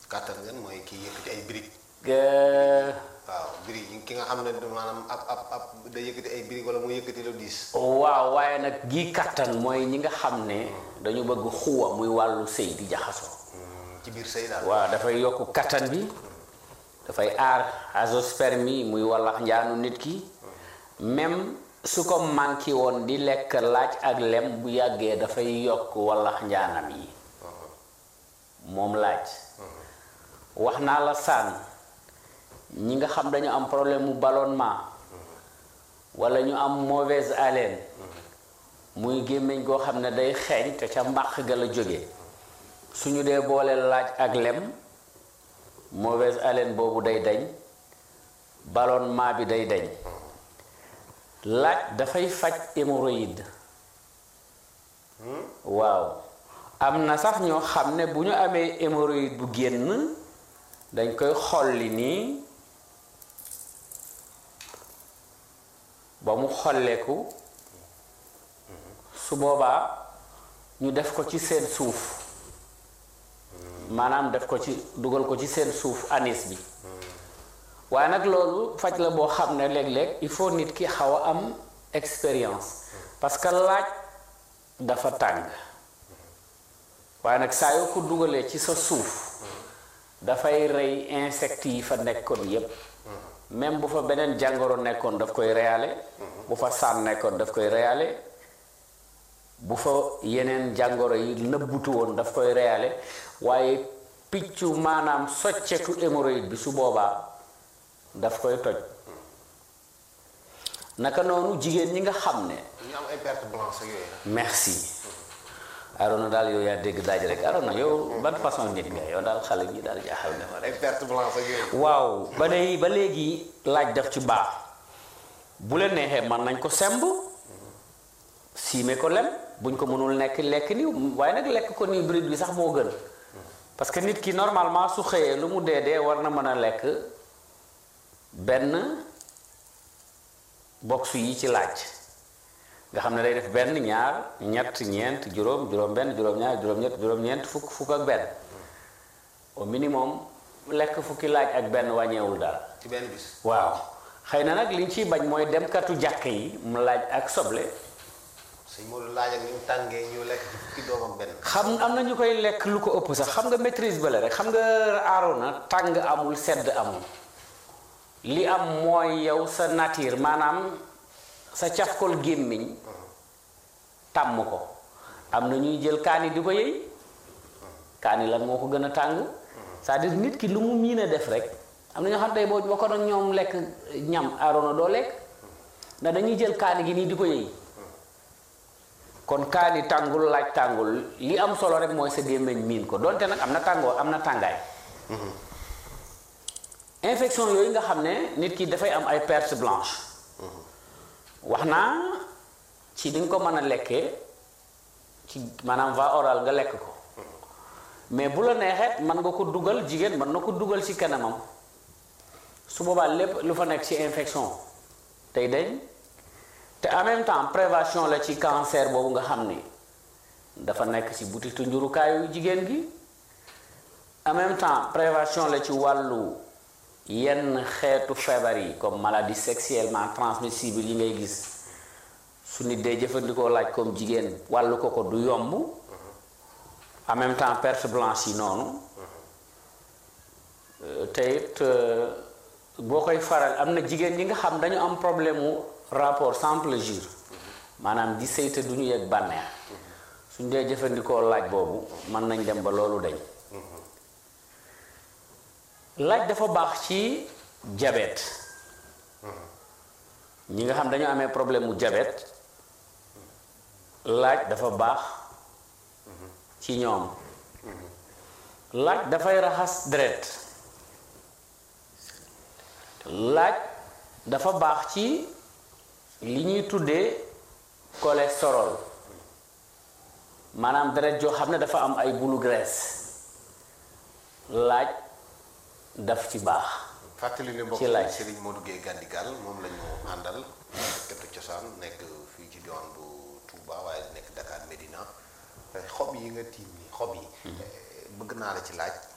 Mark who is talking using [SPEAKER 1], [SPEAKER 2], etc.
[SPEAKER 1] kàttan ngeen mooy kii yëkkati ay briques
[SPEAKER 2] Euh,
[SPEAKER 1] waaw briques yi ki nga xam ne maanaam ab ab ab day yëkkati ay briques wala mu yëkkati lu diis
[SPEAKER 2] waaw waaye nag gii kattan mooy ñi nga xam ne dañu bëgg xuwa muy wàllu sëy di jaxasoo
[SPEAKER 1] ci biir sëy daal
[SPEAKER 2] waaw dafay yokk kattan bi dafay aar azoospermie muy wallax njaanu nit ki même su ko manqué woon di lekk laaj ak lem bu yàggee dafay yokk wallax njaanam yi moom laaj wax naa la sànn ñi nga xam dañu am problème mu ballonnement wala ñu am mauvaise haleine muy gémmiñ goo xam ne day xeeñ te ca mbàq ga la jóge suñu dee boole laaj ak lem mauvaise haleine boobu day dañ ballonnement bi day dañ laaj dafay faj hémorroïde waaw am na sax ñoo xam ne bu ñu amee hémorroïde bu génn dañ koy xolli nii ba mu xolleeku su boobaa ñu def ko ci seen suuf maanaam def ko ci dugal ko ci seen suuf anis bi waaye nag loolu faj la boo xam ne léeg-léeg il faut nit ki xaw a am expérience parce que laaj dafa tàng waaye nag saa yoo ko dugalee ci sa suuf dafay rey insectes yi fa nekkoon yépp même bu fa beneen jàngoro nekkoon daf koy reyaale bu fa saan nekkoon daf koy reyaale bu fa yeneen jàngoro yi nëbbutu woon daf koy reyaale waaye piccu maanaam soccetu hémorroïde bi su boobaa daf koy toj naka noonu jigéen ñi nga xam ne
[SPEAKER 1] ñu am ay perte blanche ak yooyu nag
[SPEAKER 2] merci Arona daal yow yaa dégg daaj rek Arona yow ban façon nit nga yow daal xale bi daal jaaxal nga ma rek
[SPEAKER 1] ay perte blanche ak yooyu
[SPEAKER 2] waaw ba léegi ba léegi laaj daf ci baax bu leen neexee mën nañ ko semb siime ko lem buñ ko mënul nekk lekk ni waaye nag lekk ko nii bride bi sax moo gën parce que nit ki normalement su xëyee lu mu dee dee war na mën a lekk benn box yi ci laaj nga xam ne day def benn ñaar ñett ñeent juróom juróom benn juróom ñaar juróom ñett juróom ñeent fukk fukk ak benn au minimum lekk fukki laaj ak benn wàññeewul daal
[SPEAKER 1] ci benn bis
[SPEAKER 2] waaw xëy na nag liñ ciy bañ mooy demkatu jàkk yi mu laaj ak soble
[SPEAKER 1] sëñ Modou laaj ak ni mu tàngee ñu lekk ci fukki doom ak benn
[SPEAKER 2] xam am na ñu koy lekk lu ko ëpp sax xam nga maîtrise ba la rek xam nga aarona tàng amul sedd amul li am mooy yow sa nature maanaam sa cafkol gémmiñ tàmm ko am na ñuy jël kaani di ko yëy kaani lan moo ko gën a tàng c'est-à-dire nit ki lu mu miin a def rek am na ñoo xam tey boo boo ko doon ñoom lekk ñam aarona doo lekk ndax dañuy jël kaani gi nii di ko yëy kon kaani tàngul laaj tàngul li am solo rek mooy sa gémmiñ miin ko donte nag am na tàngoo am na tàngaay infection yooyu nga xam ne nit ki dafay am ay perte blanche wax naa ci di nga ko mën a lekkee ci maanaam va oral nga lekk ko mais bu la neexee mën nga ko dugal jigéen mën na ko dugal ci kanamam su boobaa lépp lu fa nekk ci infection tey dañ te en même temps prévention la ci cancer boobu nga xam ni dafa nekk ci butitu njurukaayu jigéen gi en même temps prévention la ci wàllu yenn xeetu feebar yi comme maladie sexuellement transmissible yi ngay gis su nit dee jëfandikoo laaj comme jigéen wàllu ko ko du yomb en même temps perte blanche yi noonu te it boo koy faral am na jigéen ñi nga xam dañu am problème mu rapport sans plaisir maanaam di sëy te du ñu yegg bànneex suñ dee jëfandikoo laaj boobu mën nañ dem ba loolu dañ laaj dafa baax ci diabète ñi nga xam dañu amee problème mu diabète laaj dafa baax ci ñoom laaj dafay raxas deret laaj dafa baax ci li ñuy tuddee cholestérol maanaam deret joo xam ne dafa am ay bulu graisse laaj daf ci baax
[SPEAKER 1] fàttali ne mbokk
[SPEAKER 2] ci laaj.
[SPEAKER 1] Serigne Modou Gueye Gandigal moom la ñu àndal këttu cosaan nekk fii ci diwaan bu Touba waaye nekk Dakar Medina xob yi nga tiim ni xob yi bëgg naa la ci laaj